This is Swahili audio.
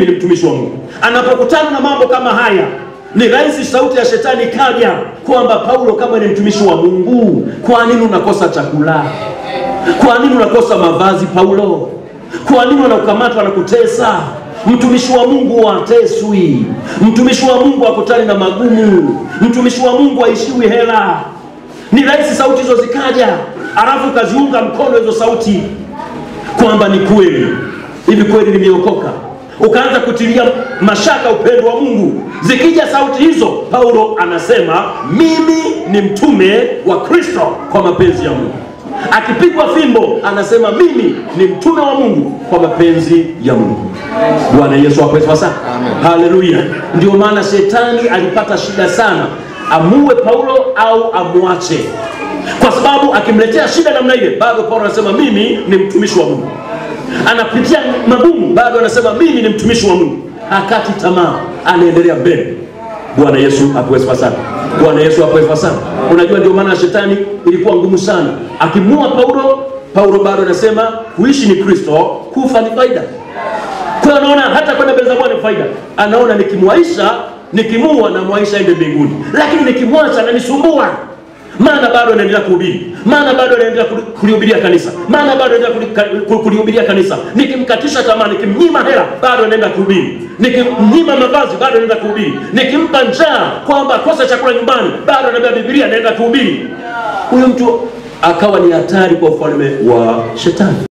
mimi ni mtumishi wa Mungu. Anapokutana na mambo kama haya, ni rahisi sauti ya shetani kaja kwamba Paulo, kama ni mtumishi wa Mungu, kwa nini unakosa chakula? Kwa nini unakosa mavazi Paulo? Kwa nini wanakukamata wanakutesa? Mtumishi wa Mungu hateswi. Mtumishi wa Mungu hakutani na magumu. Mtumishi wa Mungu haishiwi hela. Ni rahisi sauti hizo zikaja, alafu ukaziunga mkono hizo sauti kwamba ni kweli hivi, kweli nimeokoka. Ukaanza kutilia mashaka upendo wa Mungu. Zikija sauti hizo, Paulo anasema mimi ni mtume wa Kristo kwa mapenzi ya Mungu. Akipigwa fimbo anasema mimi ni mtume wa Mungu kwa mapenzi ya Mungu. Bwana Yesu apewe sana. Haleluya. Ndio maana shetani alipata shida sana, amue Paulo au amwache, kwa sababu akimletea shida namna ile, bado Paulo anasema mimi ni mtumishi wa Mungu. Anapitia magumu, bado anasema mimi ni mtumishi wa Mungu. Hakati tamaa, anaendelea mbele. Bwana Yesu apewe sifa sana. Bwana Yesu apewe sifa sana. Unajua, ndio maana shetani ilikuwa ngumu sana. Akimua Paulo, Paulo bado anasema kuishi ni Kristo, kufa ni faida. Kwa hiyo anaona hata kwenda mbele za Bwana ni faida. Anaona nikimwaisha, nikimua na mwaisha ende mbinguni, lakini nikimwacha ananisumbua maana bado anaendelea kuhubiri, maana bado anaendelea kuli- kulihubiria kanisa, maana bado anaendelea kuli- kuli- kulihubiria kanisa. Nikimkatisha tamaa, nikimnyima hela, bado anaenda kuhubiri, nikimnyima mavazi, bado anaenda kuhubiri, nikimpa njaa kwamba akose chakula nyumbani, bado anaambia Biblia, anaenda kuhubiri. Huyu mtu akawa ni hatari kwa ufalme wa shetani.